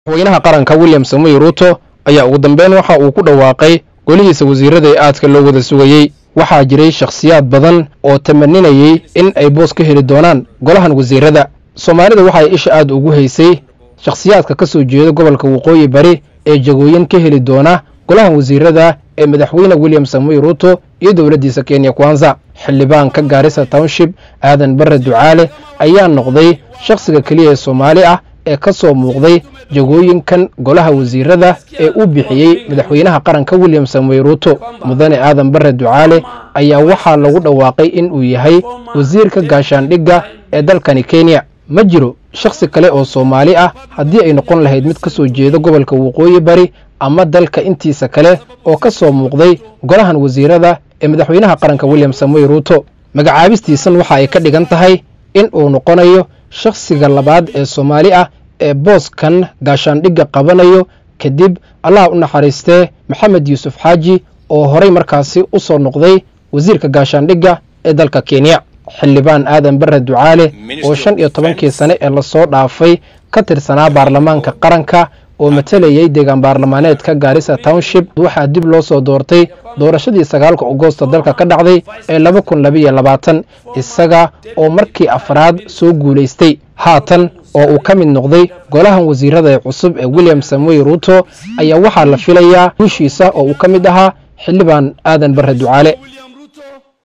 madaxweynaha qaranka william samoy ruuto ayaa ugu dambeyn waxa uu ku dhawaaqay golihiisa wasiirada ee aadka loo wada sugayey waxaa jiray shakhsiyaad badan oo tamaninayey in ay boos ka heli doonaan golahan wasiirada soomaalida waxay isha aad ugu haysay shakhsiyaadka ka soo jeeda gobolka waqooyi bari ee jagooyin ka heli doona golahan wasiirada ee madaxweyne william samoy ruuto iyo dowladdiisa kenya kwanza xildhibaanka gaarisa township aadan barre ducaale ayaa noqday shakhsiga keliya ee soomaali ah ee ka soo muuqday jagooyinkan golaha wasiirada ee uu bixiyey madaxweynaha qaranka william samoy ruuto mudane aadan barre ducaale ayaa waxaa lagu dhawaaqay in uu yahay wasiirka gaashaandhigga ee dalkani kenya ma jiro shakhsi kale oo soomaali ah haddii ay noqon lahayd mid ka soo jeeda gobolka waqooyi bari ama dalka intiisa kale oo ka soo muuqday golahan wasiirada ee madaxweynaha qaranka william samoy ruuto magacaabistiisan waxa ay ka dhigan tahay in uu noqonayo shakhsiga labaad ee soomaali ah ee booskan gaashaandhigga qabanayo kadib allah u naxariistee maxamed yuusuf xaaji oo horay markaasi u soo noqday wasiirka gaashaandhigga ee dalka kenya xildhibaan aadan barre ducaale oo shan iyo tobankii sane ee lasoo dhaafay ka tirsanaa baarlamaanka qaranka oo matalayay deegaan baarlamaaneedka gaarisa township waxaa dib loo soo doortay doorashadii sagaalka agosto dalka ka dhacday ee laba kun labaiyo labaatan isaga oo markii afraad soo guulaystay haatan oo uu ka mid noqday golahan wasiirada ee cusub ee william samoy ruuto ayaa waxaa la filayaa guushiisa oo uu ka mid ahaa xildhibaan aadan barre ducaale